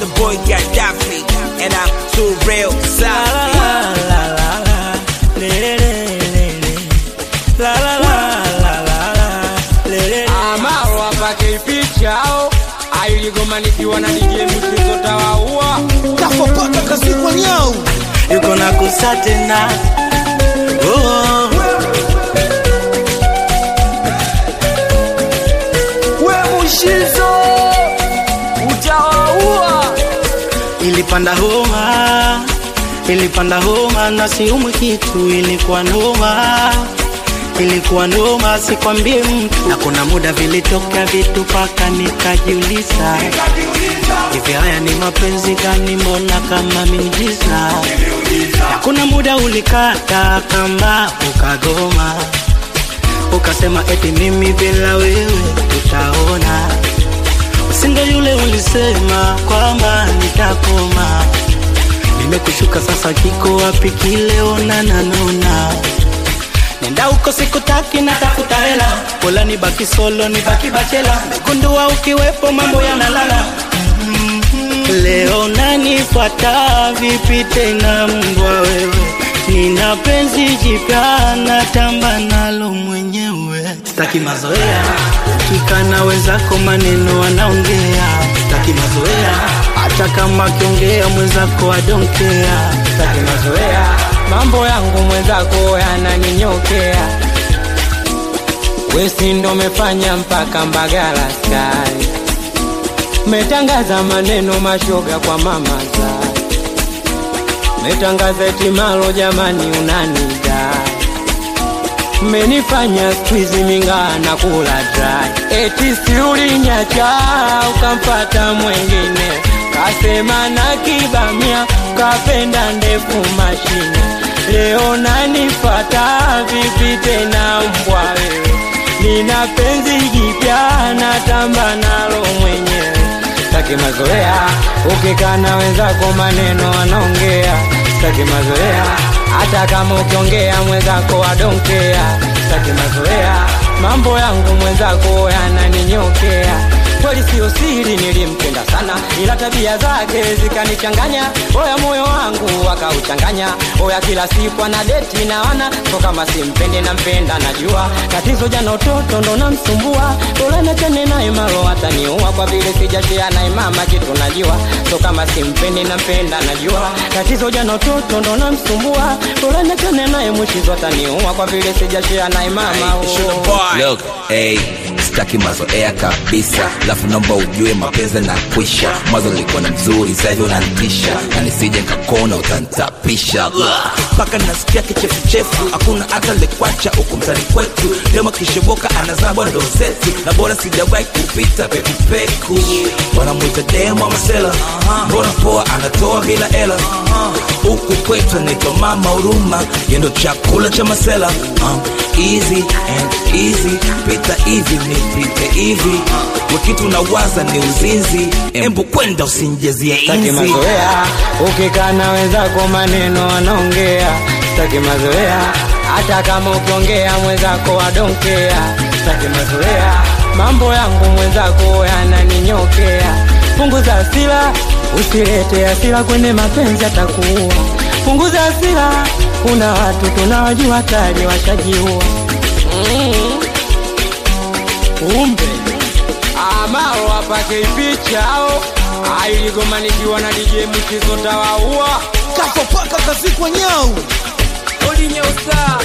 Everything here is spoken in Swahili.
the boy Gaddafi, and I'm too real Safi. Amaro apake pichao ailigoma nikiwa na DJ mchezo tawaua kafopaka kazikwa nyau yuko na kusa tena oh. we mushizo utawaua ilipanda homa ilipanda homa na siumwi kitu ilikuwa noma ilikuwa noma sikwambie mtu na kuna muda vilitokea vitu paka nikajiuliza hivi haya ni mapenzi gani mbona kama miujiza na kuna muda ulikata kamba ukagoma ukasema eti mimi bila wewe tutaona usinge yule ulisema kwamba nitakoma nimekushuka sasa kiko wapi kile onananona nenda huko sikutaki natafuta hela pola ni baki solo ni baki bachela gundua ukiwepo mambo yanalala leo nanifuata vipi tena mbwa wewe nina penzi jipya natamba nalo mwenyewe sitaki mazoea kikana wenzako maneno wanaongea sitaki mazoea hata kama akiongea mwenzako adonkea sitaki mazoea mambo yangu mwenzako yananinyokea wesi ndo mefanya mpaka mbagala sky metangaza maneno mashoga kwa mama za metangaza etimalo jamani unanida menifanya skwizi mingaa na kula dry eti siulinyacha ukampata mwengine kasema na kibamia kapenda ndefu mashine leo nanifata vipi tena mbwa wewe nina penzi jipya natamba nalo mwenyewe sitaki mazoea ukikana wenzako maneno wanaongea sitaki mazoea hata kama ukiongea mwenzako wadonkea sitaki mazoea mambo yangu mwenzako yananinyokea kweli siyo siri nilimpenda sana ila tabia zake zikanichanganya oya moyo wangu akauchanganya oya kila siku ana deti na wana so kama simpendi nampenda najua tatizo jana utoto ndo namsumbua bora nachane naye malo ataniua kwa vile sijashia naye mama kitu najua so kama simpendi nampenda najua tatizo jana utoto ndo namsumbua bora nachane naye mwishizo ataniua kwa vile sijashia naye mama It's your boy. Look, hey, sitaki mazoea kabisa lafu naomba ujue mapenzi na kwisha mwanzo nilikuwa na mzuri sasa hivi unanitisha na nisije kakona utanitapisha mpaka nasikia kichefuchefu hakuna hata lekwacha huku mtani kwetu dema kishoboka anazabwa ndo zetu na bora sijawahi kupita pekupeku wanamwita demo masela mbona poa anatoa bila hela huku kwetu anaitwa mama huruma yendo chakula cha masela um, easy and easy pita hivi nipite hivi wekitu nawaza ni uzinzi embu kwenda usinjezie sitaki inzi mazoea ukikana wenzako maneno wanaongea sitaki mazoea hata kama ukiongea mwenzako wadonkea sitaki mazoea mambo yangu mwenzako yananinyokea punguza hasira usilete hasira kwenye mapenzi atakuua punguza hasira kuna watu tunawajua tayari washajiua mm. kumbe amaro apake pichao ailigomanikiwa na DJ mchezo tawaua kafopaka kazikwa nyau Odi nyeusa